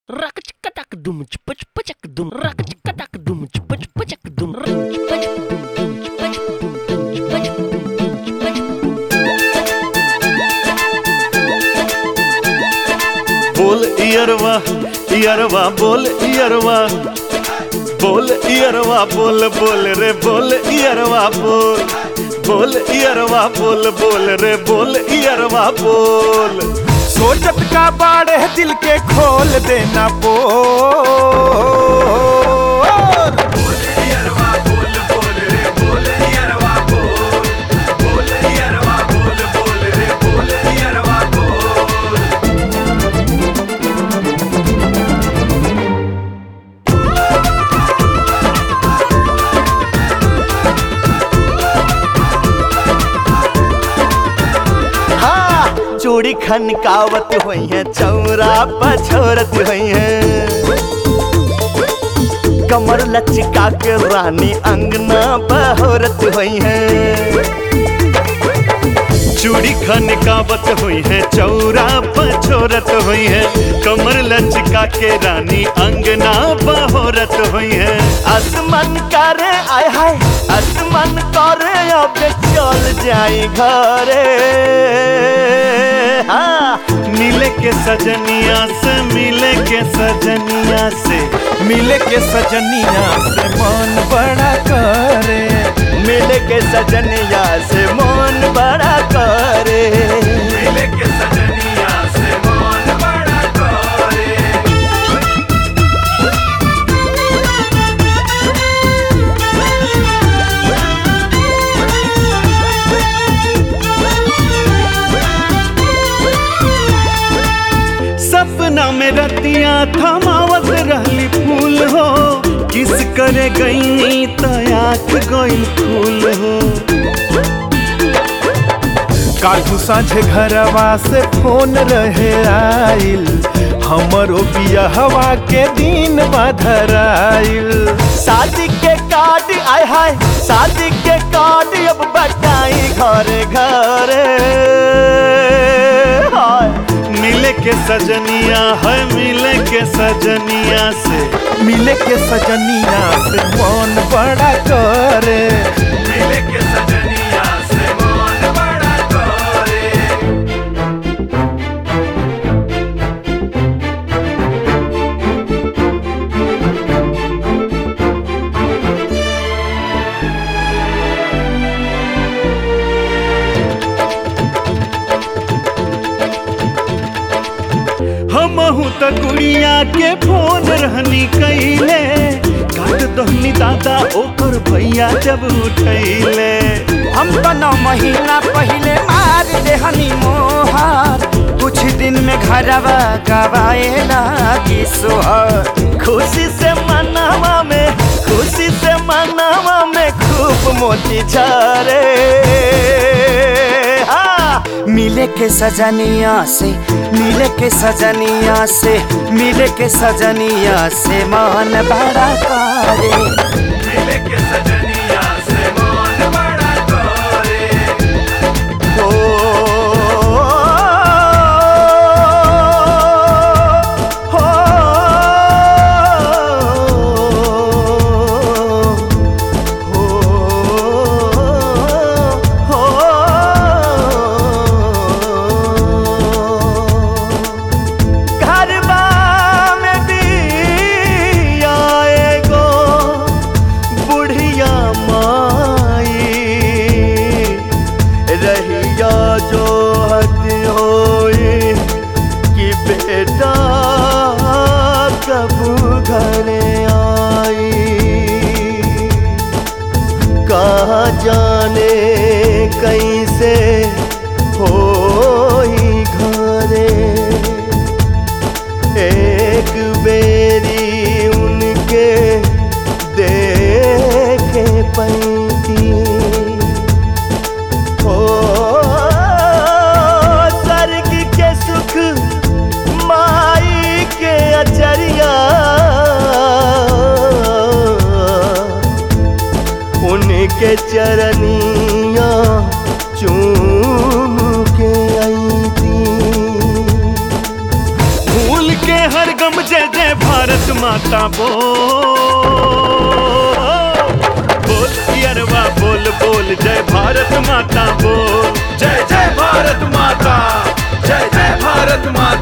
Rakachakatakadum, chpachpachakadum, rakachakatakadum, chpachpachakadum, rinchpachakadum, dum, chpachakadum, dum, chpachakadum, dum, chpachakadum, बोल इयरवा इयरवा बोल इयरवा बोल इयरवा बोल बोल रे बोल इयरवा बोल बोल इयरवा बोल बोल रे बोल इयरवा बोल सोचत का बाड़े दिल के खोल देना बोल हाँ चूड़ी खनकावत हुई है चौरा पछोरत हुई है कमर लचका के रानी अंगना बहोरत हुई है चूड़ी खनकावत हुई है चौरा पछोरत हुई है कमर लचका के रानी अंगना बहोरत हुई है आसमान करे आय हाय आसमान करे अब चल जाई घरे हाँ मिले के सजनिया से मिले के सजनिया से मिले के सजनिया से मन बड़ा करे मिले के सजनिया से मन बड़ा करे मिले के सजनिया से मन बड़ा करे सपना में रतिया थमावत रहली फूल हो किस करे गई तो आँख गई फूल हो कालू साझे घरवा से फोन रहे आइल हमरो बियाहवा के दिन बधराइल शादी के कार्ड आय हाय शादी के कार्ड अब बटाई घरे घरे हाय मिले के सजनिया है मिले के सजनिया से मिले के सजनिया से मन बड़ा करे मिले के सजनिया से मन बड़ा करे हमहू त गुड़िया के फोन रहनी कैले काट दहनी दादा ओकर भैया जब उठैले हम तो नौ महीना पहले मार देहनी मोहर कुछ दिन में घरवा गवाए लागी सोहर खुशी से मनावा में खुशी से मनावा में खूब मोती झरे हाँ मिले के सजनिया से मिले के सजनिया से मिले के सजनिया से मन बड़ा करे मिले के सजनिया से मन बड़ा करे ओ, हो, हो, घरबा में दिया एगो बुढ़िया माई रहिया जो हद होए कि बेटा कब घर आई कहा जाने कैसे होई घरे एक बेरी उनके देखे पैती ओ स्वर्ग के सुख माई के अचरिया उनके चरनिया चूम के आई थी जय जय भारत माता बोल बोल अरवा बोल बोल जय भारत माता बोल जय जय भारत माता जय जय भारत माता